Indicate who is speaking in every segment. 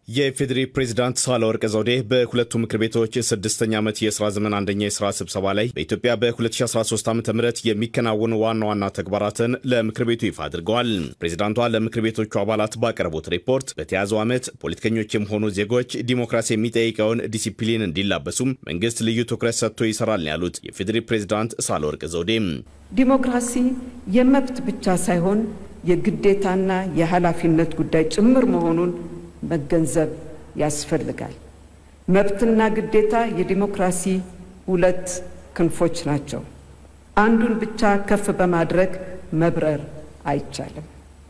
Speaker 1: የፌዴሪ ፕሬዚዳንት ሳህለወርቅ ዘውዴ በሁለቱ ምክር ቤቶች ስድስተኛ ዓመት የሥራ ዘመን አንደኛ የሥራ ስብሰባ ላይ በኢትዮጵያ በ2013 ዓ ም የሚከናወኑ ዋና ዋና ተግባራትን ለምክር ቤቱ ይፋ አድርገዋል። ፕሬዚዳንቷ ለምክር ቤቶቹ አባላት ባቀረቡት ሪፖርት በተያዘው ዓመት ፖለቲከኞችም ሆኑ ዜጎች ዲሞክራሲ የሚጠይቀውን ዲሲፕሊን እንዲላበሱም መንግስት ልዩ ትኩረት ሰጥቶ ይሰራል ነው ያሉት የፌዴሪ ፕሬዚዳንት ሳህለወርቅ ዘውዴ።
Speaker 2: ዲሞክራሲ የመብት ብቻ ሳይሆን የግዴታና የኃላፊነት ጉዳይ ጭምር መሆኑን መገንዘብ ያስፈልጋል። መብትና ግዴታ የዲሞክራሲ ሁለት ክንፎች ናቸው። አንዱን ብቻ ከፍ በማድረግ መብረር አይቻልም።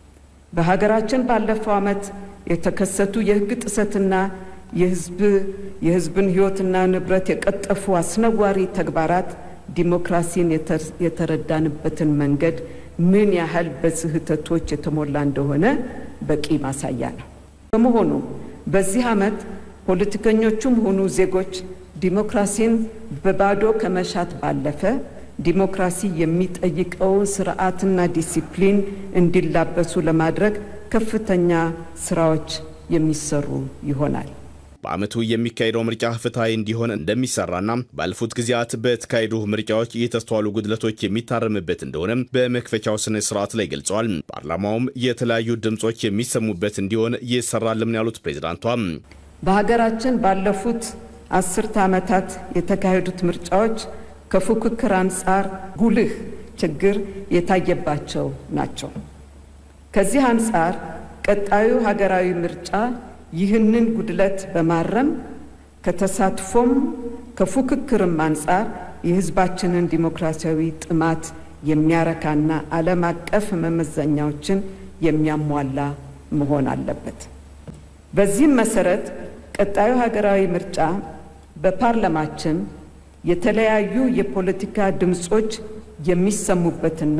Speaker 2: በሀገራችን ባለፈው ዓመት የተከሰቱ የሕግ ጥሰትና የሕዝብ የሕዝብን ሕይወትና ንብረት የቀጠፉ አስነዋሪ ተግባራት ዲሞክራሲን የተረዳንበትን መንገድ ምን ያህል በስህተቶች የተሞላ እንደሆነ በቂ ማሳያ ነው። በመሆኑ በዚህ ዓመት ፖለቲከኞቹም ሆኑ ዜጎች ዲሞክራሲን በባዶ ከመሻት ባለፈ ዲሞክራሲ የሚጠይቀውን ስርዓትና ዲሲፕሊን እንዲላበሱ ለማድረግ ከፍተኛ ስራዎች የሚሰሩ ይሆናል።
Speaker 1: በዓመቱ የሚካሄደው ምርጫ ፍትሐዊ እንዲሆን እንደሚሰራና ባለፉት ጊዜያት በተካሄዱ ምርጫዎች የተስተዋሉ ጉድለቶች የሚታረምበት እንደሆነም በመክፈቻው ስነ ስርዓት ላይ ገልጸዋል። ፓርላማውም የተለያዩ ድምፆች የሚሰሙበት እንዲሆን ይሰራልም ነው ያሉት ፕሬዚዳንቷ።
Speaker 2: በሀገራችን ባለፉት አስርተ ዓመታት የተካሄዱት ምርጫዎች ከፉክክር አንጻር ጉልህ ችግር የታየባቸው ናቸው። ከዚህ አንጻር ቀጣዩ ሀገራዊ ምርጫ ይህንን ጉድለት በማረም ከተሳትፎም ከፉክክርም አንጻር የሕዝባችንን ዲሞክራሲያዊ ጥማት የሚያረካና ዓለም አቀፍ መመዘኛዎችን የሚያሟላ መሆን አለበት። በዚህም መሰረት ቀጣዩ ሀገራዊ ምርጫ በፓርላማችን የተለያዩ የፖለቲካ ድምፆች የሚሰሙበትና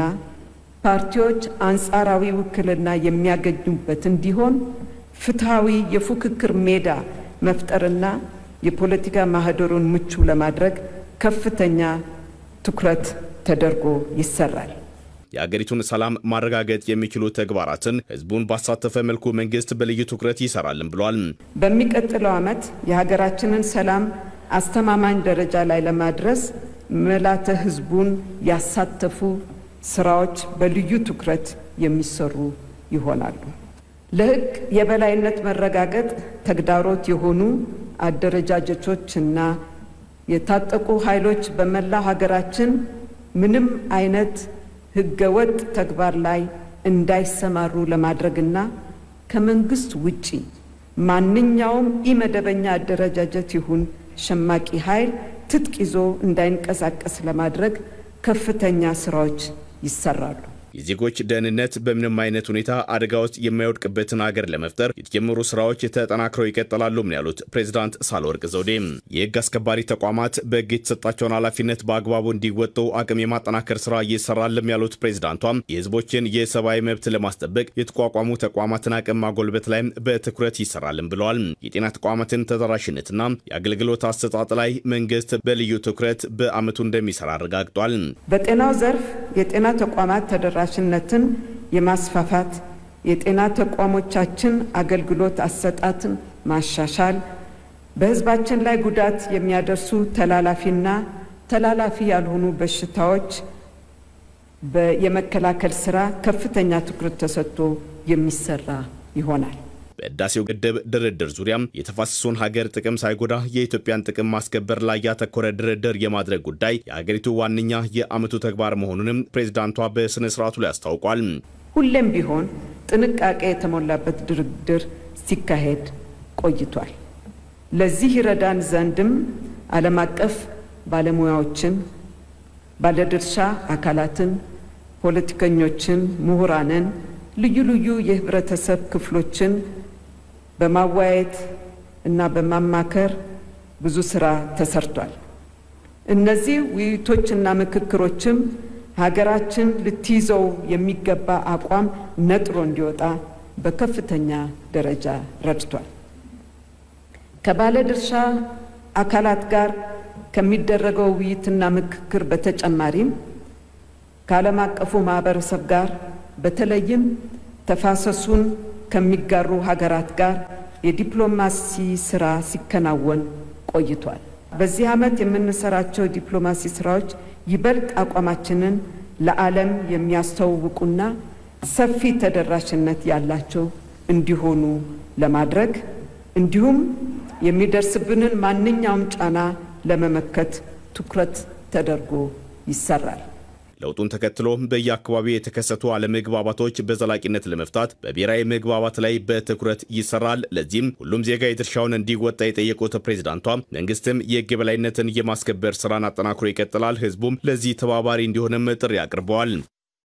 Speaker 2: ፓርቲዎች አንጻራዊ ውክልና የሚያገኙበት እንዲሆን ፍትሐዊ የፉክክር ሜዳ መፍጠርና የፖለቲካ ማህደሩን ምቹ ለማድረግ ከፍተኛ ትኩረት ተደርጎ ይሰራል።
Speaker 1: የአገሪቱን ሰላም ማረጋገጥ የሚችሉ ተግባራትን ህዝቡን ባሳተፈ መልኩ መንግስት በልዩ ትኩረት ይሰራልን ብሏል።
Speaker 2: በሚቀጥለው ዓመት የሀገራችንን ሰላም አስተማማኝ ደረጃ ላይ ለማድረስ መላተ ህዝቡን ያሳተፉ ስራዎች በልዩ ትኩረት የሚሰሩ ይሆናሉ። ለህግ የበላይነት መረጋገጥ ተግዳሮት የሆኑ አደረጃጀቶችና የታጠቁ ኃይሎች በመላው ሀገራችን ምንም አይነት ህገወጥ ተግባር ላይ እንዳይሰማሩ ለማድረግና ከመንግስት ውጪ ማንኛውም ኢመደበኛ አደረጃጀት ይሁን ሸማቂ ኃይል ትጥቅ ይዞ እንዳይንቀሳቀስ ለማድረግ ከፍተኛ ስራዎች ይሰራሉ።
Speaker 1: የዜጎች ደህንነት በምንም አይነት ሁኔታ አደጋ ውስጥ የማይወድቅበትን ሀገር ለመፍጠር የተጀመሩ ስራዎች ተጠናክረው ይቀጥላሉ ነው ያሉት ፕሬዚዳንት ሳህለወርቅ ዘውዴ። የህግ አስከባሪ ተቋማት በህግ የተሰጣቸውን ኃላፊነት በአግባቡ እንዲወጡ አቅም የማጠናከር ስራ እየሰራልም ያሉት ፕሬዚዳንቷም የህዝቦችን የሰብአዊ መብት ለማስጠበቅ የተቋቋሙ ተቋማትን አቅም ማጎልበት ላይም በትኩረት ይሰራልም ብለዋል። የጤና ተቋማትን ተደራሽነትና የአገልግሎት አሰጣጥ ላይ መንግስት በልዩ ትኩረት በአመቱ እንደሚሰራ አረጋግጧል።
Speaker 2: በጤናው ዘርፍ የጤና ተቋማት ተደራ ሽነትን የማስፋፋት የጤና ተቋሞቻችን አገልግሎት አሰጣትን ማሻሻል፣ በህዝባችን ላይ ጉዳት የሚያደርሱ ተላላፊና ተላላፊ ያልሆኑ በሽታዎች የመከላከል ስራ ከፍተኛ ትኩረት ተሰጥቶ የሚሰራ ይሆናል።
Speaker 1: በህዳሴው ግድብ ድርድር ዙሪያም የተፋሰሱን ሀገር ጥቅም ሳይጎዳ የኢትዮጵያን ጥቅም ማስከበር ላይ ያተኮረ ድርድር የማድረግ ጉዳይ የሀገሪቱ ዋነኛ የአመቱ ተግባር መሆኑንም ፕሬዚዳንቷ በስነ ስርዓቱ ላይ አስታውቋል።
Speaker 2: ሁሌም ቢሆን ጥንቃቄ የተሞላበት ድርድር ሲካሄድ ቆይቷል። ለዚህ ይረዳን ዘንድም ዓለም አቀፍ ባለሙያዎችን፣ ባለድርሻ አካላትን፣ ፖለቲከኞችን፣ ምሁራንን፣ ልዩ ልዩ የህብረተሰብ ክፍሎችን በማወያየት እና በማማከር ብዙ ስራ ተሰርቷል። እነዚህ ውይይቶችና ምክክሮችም ሀገራችን ልትይዘው የሚገባ አቋም ነጥሮ እንዲወጣ በከፍተኛ ደረጃ ረድቷል። ከባለድርሻ አካላት ጋር ከሚደረገው ውይይትና ምክክር በተጨማሪም ከዓለም አቀፉ ማህበረሰብ ጋር በተለይም ተፋሰሱን ከሚጋሩ ሀገራት ጋር የዲፕሎማሲ ስራ ሲከናወን ቆይቷል። በዚህ ዓመት የምንሰራቸው ዲፕሎማሲ ስራዎች ይበልጥ አቋማችንን ለዓለም የሚያስተዋውቁና ሰፊ ተደራሽነት ያላቸው እንዲሆኑ ለማድረግ እንዲሁም የሚደርስብንን ማንኛውም ጫና ለመመከት ትኩረት ተደርጎ ይሰራል።
Speaker 1: ለውጡን ተከትሎ በየአካባቢው የተከሰቱ አለመግባባቶች በዘላቂነት ለመፍታት በብሔራዊ መግባባት ላይ በትኩረት ይሰራል። ለዚህም ሁሉም ዜጋ የድርሻውን እንዲወጣ የጠየቁት ፕሬዚዳንቷ መንግስትም የሕግ የበላይነትን የማስከበር ስራን አጠናክሮ ይቀጥላል፣ ህዝቡም ለዚህ ተባባሪ እንዲሆንም ጥሪ አቅርበዋል።